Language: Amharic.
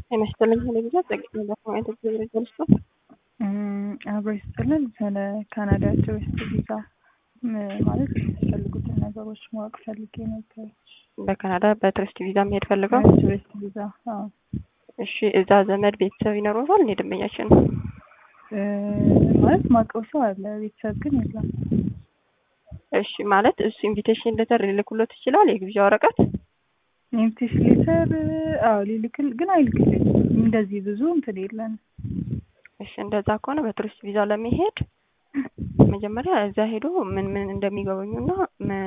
ጤና ይስጥልኝ ሆነ ጊዜ አጸግኝ ለማየት እግዚአብሔር ይመስገን። አብሮ ይስጥልን። ስለ ካናዳ ቱሪስት ቪዛ ማለት የሚፈልጉትን ነገሮች ማወቅ ፈልጌ ነበር። በካናዳ በቱሪስት ቪዛ መሄድ ፈልገው? ቱሪስት ቪዛ አዎ። እሺ እዛ ዘመድ ቤተሰብ ይኖረዋል? እኔ ደንበኛችን ማለት ማውቀው ሰው አለ፣ ቤተሰብ ግን የለም። እሺ ማለት እሱ ኢንቪቴሽን ሌተር ሊልኩሎት ይችላል? የግብዣ ወረቀት ኢንቪቴሽን ሌተር አዎ ሊልክል ግን አይልክልኝ። እንደዚህ ብዙ እንትን የለን። እሺ እንደዛ ከሆነ በቱሪስት ቪዛ ለመሄድ መጀመሪያ እዛ ሄዶ ምን ምን እንደሚጎበኙና